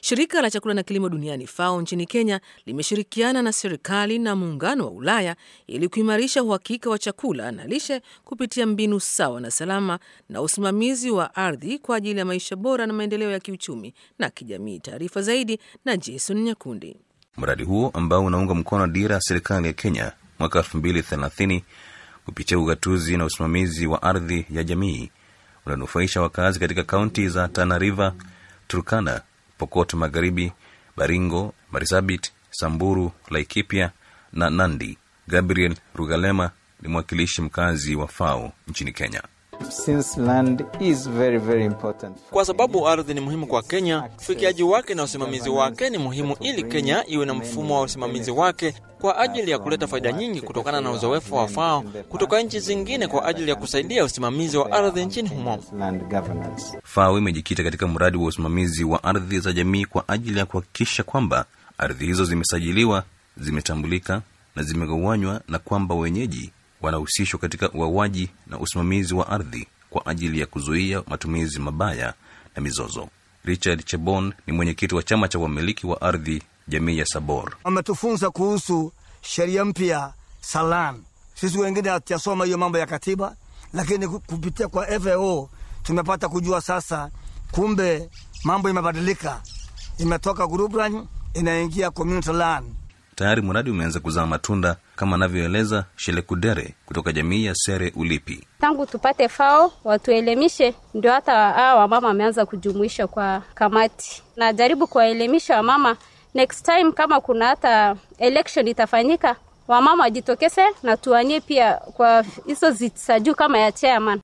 Shirika la chakula na kilimo duniani FAO nchini Kenya limeshirikiana na serikali na muungano wa Ulaya ili kuimarisha uhakika wa chakula na lishe kupitia mbinu sawa na salama na usimamizi wa ardhi kwa ajili ya maisha bora na maendeleo ya kiuchumi na kijamii. Taarifa zaidi na Jason Nyakundi. Mradi huo ambao unaunga mkono dira ya serikali ya Kenya mwaka elfu mbili thelathini kupitia ugatuzi na usimamizi wa ardhi ya jamii unanufaisha wakazi katika kaunti za Tana River, Turkana, Pokot Magharibi, Baringo, Marsabit, Samburu, Laikipia na Nandi. Gabriel Rugalema ni mwakilishi mkazi wa FAO nchini Kenya. Since land is very, very important. Kwa sababu ardhi ni muhimu kwa Kenya, ufikiaji wake na usimamizi wake ni muhimu ili Kenya iwe na mfumo wa usimamizi wake kwa ajili ya kuleta faida nyingi kutokana na uzoefu wa FAO kutoka nchi zingine kwa ajili ya kusaidia usimamizi wa ardhi nchini humo. Land governance. FAO imejikita katika mradi wa usimamizi wa ardhi za jamii kwa ajili ya kuhakikisha kwamba ardhi hizo zimesajiliwa, zimetambulika na zimegawanywa na kwamba wenyeji wanahusishwa katika uawaji na usimamizi wa ardhi kwa ajili ya kuzuia matumizi mabaya na mizozo. Richard Chebon ni mwenyekiti wa chama cha wamiliki wa ardhi jamii ya Sabor. Wametufunza kuhusu sheria mpya Salan. Sisi wengine hatujasoma hiyo mambo ya katiba, lakini kupitia kwa FAO tumepata kujua sasa, kumbe mambo imebadilika, imetoka group land inaingia community land. Tayari mradi umeanza kuzaa matunda kama anavyoeleza Shelekudere kutoka jamii ya Sere Ulipi. Tangu tupate FAO watuelimishe, ndio hata hawa wamama wameanza kujumuisha kwa kamati. Najaribu kuwaelimisha wamama, next time kama kuna hata election itafanyika, wamama wajitokeze na tuwanie pia kwa hizo ziti za juu kama ya chairman.